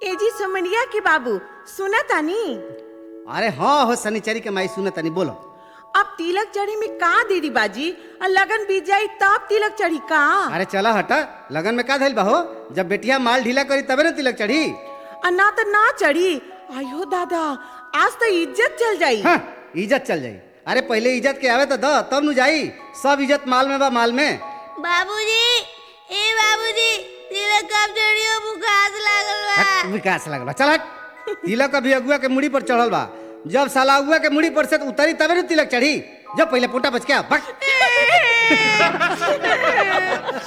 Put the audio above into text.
AG समनिया के बाबू सुना तानी अरे हाँ हो शनिचरी के माई सुन तनी बोलो अब तिलक चढ़ी में का देरी बाजी और लगन बीत जाई तब तिलक चढ़ी का अरे चला हटा लगन में का धइल बा हो जब बेटिया माल ढीला करी तबे ना तिलक चढ़ी और ना तो ना चढ़ी आयो दादा आज तो इज्जत चल जाई हाँ इज्जत चल जाई अरे पहले इज्जत के आवे तो द तब नु जाई सब इज्जत माल में बा माल में बाबूजी ए बाबूजी तिलक कब चढ़ियो बुखार लागल बा हट, विकास लगल बा चल हट तिलक अभी अगुआ के मुड़ी पर चढ़ल बा जब साला अगुआ के मुड़ी पर से उतरी तबे ना तिलक चढ़ी जब पहले पोटा बच के आ, बक